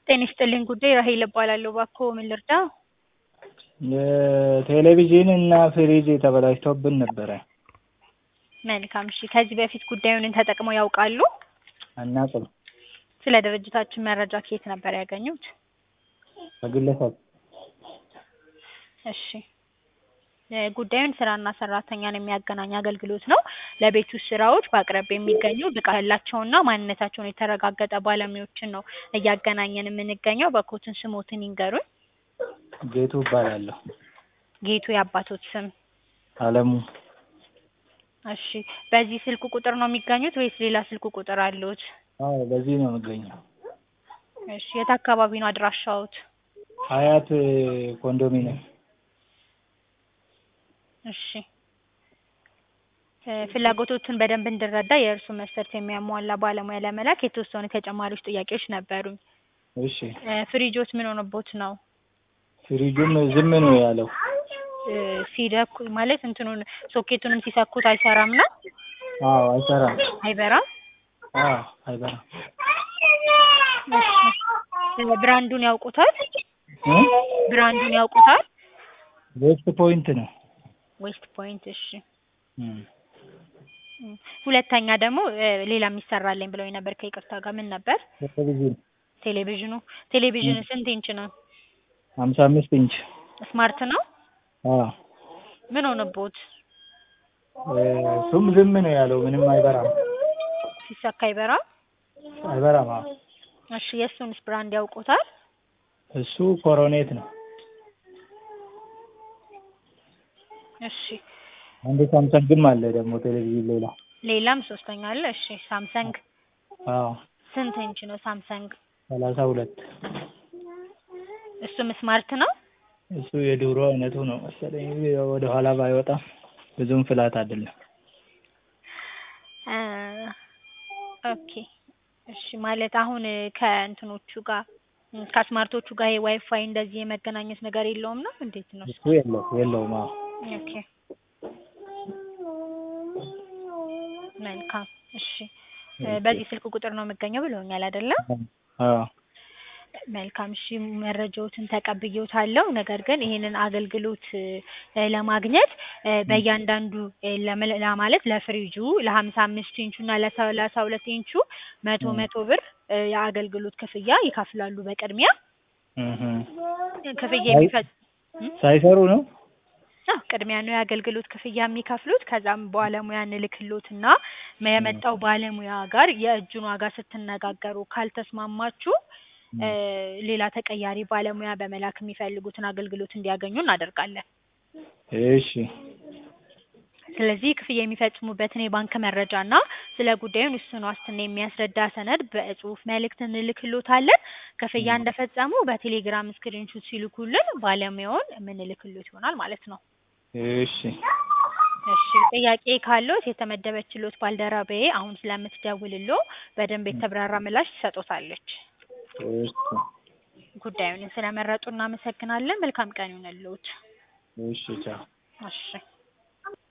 ጤና ይስጥልኝ ጉዳይ ራሔል እባላለሁ። እባክዎ ምን ልርዳ? ቴሌቪዥን እና ፍሪጅ ተበላሽቶብን ነበረ። መልካም እሺ። ከዚህ በፊት ጉዳዩን ተጠቅመው ያውቃሉ? አናውቅም። ስለ ድርጅታችን መረጃ ከየት ነበር ያገኙት? ከግለሰብ እሺ ጉዳዩን ስራና ሰራተኛን የሚያገናኝ አገልግሎት ነው። ለቤት ውስጥ ስራዎች በአቅራቢያ የሚገኙ ብቃት ያላቸውና ማንነታቸውን የተረጋገጠ ባለሙያዎችን ነው እያገናኘን የምንገኘው። እባክዎትን ስሞትን ይንገሩኝ? ጌቱ እባላለሁ። ጌቱ የአባቶት ስም? አለሙ እሺ በዚህ ስልክ ቁጥር ነው የሚገኙት ወይስ ሌላ ስልክ ቁጥር አለዎት? አዎ በዚህ ነው የምገኘው። እሺ የት አካባቢ ነው አድራሻዎት? ሀያት ኮንዶሚኒየም። እሺ ፍላጎቶትን በደንብ እንድረዳ የእርሱን መስፈርት የሚያሟላ ባለሙያ ለመላክ የተወሰኑ ተጨማሪዎች ጥያቄዎች ነበሩኝ። እሺ ፍሪጆት ምን ሆኖቦት ነው? ፍሪጁም ዝም ነው ያለው። ሲደኩ ማለት እንትኑን ሶኬቱንም ሲሰኩት አይሰራም ነው? አዎ አይሰራም። አይበራም? አዎ አይበራም። እሺ ብራንዱን ያውቁታል? እ ብራንዱን ያውቁታል? ዌስት ፖይንት ነው። ዌስት ፖይንት እሺ። እም ሁለተኛ ደግሞ ሌላ የሚሰራልኝ ብለውኝ ነበር ከይቅርታ ጋር ምን ነበር? ቴሌቪዥን ቴሌቪዥኑ ቴሌቪዥን ስንት ኢንች ነው? ሀምሳ አምስት ኢንች ስማርት ነው? አዎ ምን ሆነቦት? እሱም ዝም ነው ያለው ምንም አይበራም። ሲሰካ አይበራም? አይበራም አዎ። እሺ የእሱንስ ብራንድ ያውቁታል? እሱ ኮሮኔት ነው። እሺ አንድ ሳምሰንግም አለ ደግሞ ቴሌቪዥን ሌላ ሌላም ሶስተኛ አለ። እሺ ሳምሰንግ አዎ ስንት ኢንች ነው ሳምሰንግ? ሰላሳ ሁለት እሱም ስማርት ነው? እሱ የድሮ አይነቱ ነው መሰለኝ ወደ ኋላ ባይወጣም ብዙም ፍላት አይደለም። ኦኬ እሺ ማለት አሁን ከእንትኖቹ ጋር ከስማርቶቹ ጋር የዋይፋይ እንደዚህ የመገናኘት ነገር የለውም ነው እንዴት ነው? እሱ የለው የለውም አዎ። ኦኬ መልካም እሺ በዚህ ስልክ ቁጥር ነው የምገኘው ብለውኛል አይደለም? አዎ መልካም እሺ መረጃዎትን ተቀብዬዎታለሁ። ነገር ግን ይሄንን አገልግሎት ለማግኘት በእያንዳንዱ ለማለት ለፍሪጁ ለሀምሳ አምስት ኢንቹ እና ለሰላሳ ሁለት ኢንቹ መቶ መቶ ብር የአገልግሎት ክፍያ ይከፍላሉ በቅድሚያ ክፍያ የሚፈጽ ሳይሰሩ ነው? አዎ ቅድሚያ ነው የአገልግሎት ክፍያ የሚከፍሉት። ከዛም ባለሙያ እንልክሎትና የመጣው ባለሙያ ጋር የእጁን ዋጋ ስትነጋገሩ ካልተስማማችሁ ሌላ ተቀያሪ ባለሙያ በመላክ የሚፈልጉትን አገልግሎት እንዲያገኙ እናደርጋለን። እሺ ስለዚህ ክፍያ የሚፈጽሙበትን የባንክ መረጃ እና ስለ ጉዳዩን ውሱን ዋስትና የሚያስረዳ ሰነድ በጽሁፍ መልእክት እንልክሎታለን። ክፍያ እንደፈጸሙ በቴሌግራም ስክሪንሹት ሲልኩልን ባለሙያውን የምንልክሎት ይሆናል ማለት ነው። እሺ እሺ ጥያቄ ካለዎት የተመደበችሎት ባልደረባዬ አሁን ስለምትደውልሎ በደንብ የተብራራ ምላሽ ትሰጦታለች። እሺ ጉዳዩን ስለመረጡ እናመሰግናለን። መልካም ቀን ይሁንልዎት። እሺ ቻው። እሺ